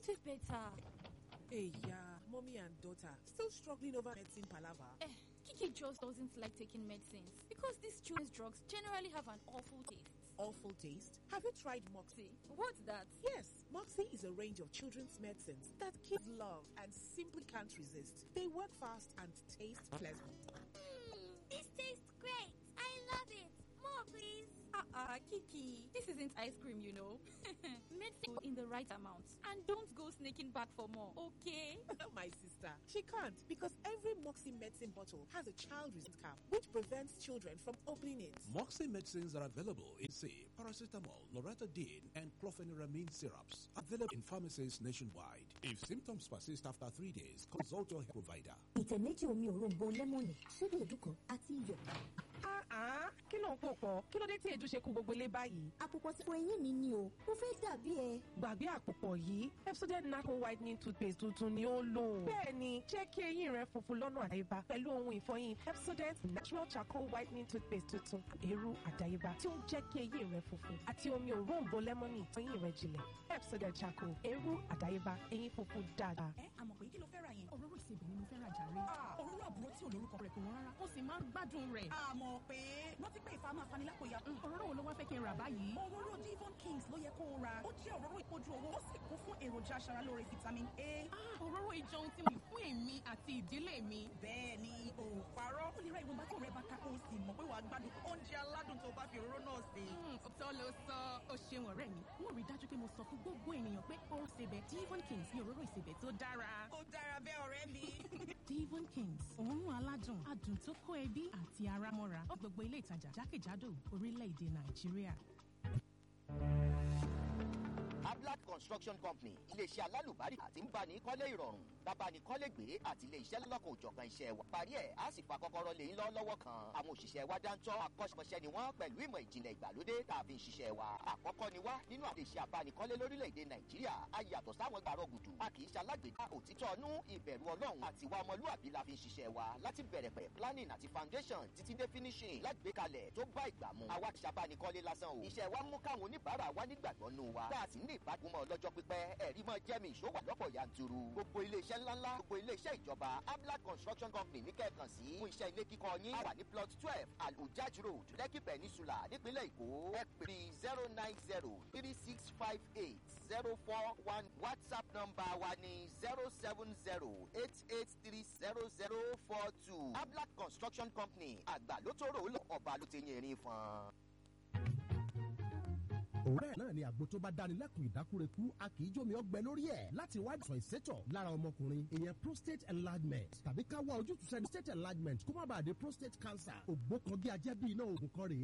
taste better. Hey, yeah, mommy and daughter still struggling over medicine palaver. Eh, Kiki just doesn't like taking medicines because these children's drugs generally have an awful taste. Awful taste. Have you tried Moxie? What's that? Yes, Moxie is a range of children's medicines that kids love and simply can't resist. They work fast and taste pleasant. Mmm, this tastes great. I love it. More, please. Uh-uh, Kiki. This isn't ice cream, you know. Medicine in the right amount. And don't go sneaking back for more, okay? My sister, she can't because every Moxie medicine bottle has a child resistant cap which prevents children from opening it. Moxie medicines are available in C, paracetamol, loratadine, and clofeniramine syrups. Available in pharmacies nationwide. If symptoms persist after three days, consult your health provider. ìtẹ̀ méjì omi òróǹbó lẹ́mọ̀nì ṣíbí èédú kan àti iyọ̀. Ah, kí ló ń pò pọ̀? Kí ló dé tí èédú ṣe kú gbogbo ilé báyìí? àpòpọ̀ tí eyín mi ni o mo fẹ́ dàbí ẹ. Gbàgbé àpòpọ̀ yìí, Pepsodent Natural Whitening Toothpaste tuntun ni ó lò. Bẹ́ẹ̀ni, jẹ́ kí eyín rẹ funfun lọ́nà àdáyébá pẹ̀lú ohun ìfọyín Pepsodent Natural Charcoal Whitening Toothpaste tuntun. Èrú àdáyébá tí ó ń jẹ́ kí eyín rẹ funfun àti omi òróǹbó lẹ́mọ́nì eyín rẹ jinlẹ̀. Pepsodent Charcoal, èrú àdáyébá, eyín funfun dáadáa. ẹ àmọ̀ pé kí ló fẹ́ ra yẹn. òróró ìsebẹ̀ ni mo fẹ́ ra jàre. òróró àbúrò tí ò lórúkọ rẹ̀ kò wọ́n rárá. ó sì máa ń gbádùn rẹ̀. àmọ̀ pé rántí pé ìfà máa fani lápòyà. òróró wo ló wá fẹ́ kí n rà báyìí. òróró Devon Kings ló yẹ kó o ra. ó jẹ́ òróró ìpọ́jú owó ó sì kún fún èròjà aṣaralóore vitamin A. òróró ìjọun tí mo fún èmi àti ìdílé mi. bẹ́ẹ̀ ni o ò parọ́. ó lè ra ìwọ̀nba tó rẹ bá ká kó o sì mọ̀ pé wàá gbádùn oúnjẹ aládùn tó bá fi òróró náà sè. òótọ́ ló sọ ó ṣeun ọ̀rẹ́ mi. wọ́n rí dájú pé mo sọ fún gbogbo ènìyàn pé ó ṣebẹ̀ Devon Kings ní òróró ìsebẹ̀ tó dára. ó dára bẹ́ẹ̀ ọ̀rẹ́ mi. Devon Kings òórùn aládùn adùn tó kó ẹbí àti ara mọ́ra ó gbogbo ilé ìtajà jákèjádò orílẹ̀-èdè Nàìjíríà. Ablat Construction Company iléeṣẹ́ alálùbáríkà àti ń bani kọ́lé ìrọ̀rùn bábani kọ́lé gbé àti iléeṣẹ́ lọ́kọ̀ òjọ̀kan iṣẹ́ wa. parí ẹ̀ á sì fa kọ́kọ́rọ́ lé lọ lọ́wọ́ kan. àwọn òṣìṣẹ́ wa dáńtọ́ akọ́ṣẹ́mọṣẹ́ ni wọ́n pẹ̀lú ìmọ̀ ìjìnlẹ̀ ìgbàlódé tá a fi ń ṣiṣẹ́ wa. àkọ́kọ́ ni wá nínú àdéṣe abánikọ́lé lórílẹ̀‐èdè Nàìjíríà a yàtọ̀ sáwọn gbàrọ̀ gùdù. a kì í ṣalágbèdá òtítọ́ ọnú ìbẹ̀rù Ọlọ́run àti wa ọmọlúàbí la fi ń ṣiṣẹ́ wa láti bẹ̀rẹ̀ pẹ̀ planning àti foundation títí dé finishing lágbèkalẹ̀ tó bá ìgbà mu. àwa kì í ṣabánikọ́lé lásán o. iṣẹ́ wa mú káwọn oníbàárà wa nígbàgbọ́ nù wa. tá a sì ní ìbágbọ́mọ ọlọ́jọ́ pípẹ́ ẹ̀rí mọ́ jẹ́mi ìṣòwò lọ́pọ̀ yanturu. gbogbo iléeṣẹ́ ńláńlá gbogbo iléeṣẹ́ ìjọba Ablat Construction Company ní kẹ́ẹ̀kan sí. fún iṣẹ́ ilé kíkọ́ yín. a wà ní plot twelve alujaj road Lekki Peninsula nípínlẹ̀ Èkó. ẹ pè zero nine zero three six five eight zero four one WhatsApp nọ́mbà wa ní zero seven zero eight eight three zero zero four two. Ablat Construction Company àgbà ló tó rò ó lọ ọba ló ti yẹn rin fún òwúrẹ́ náà ni àgbo tó bá dáni lẹ́kùn ìdákúrekú a kì í jómi ọgbẹ́ lórí ẹ̀ láti wá ìsàn ìsétọ̀ lára ọmọkùnrin ìyẹn prostate enlargement tàbí ká wá ojútùú sẹ́ni prostate enlargement kó má bàa di prostate cancer ògbó kan bí ajẹ́ bí iná oògùn kan rèé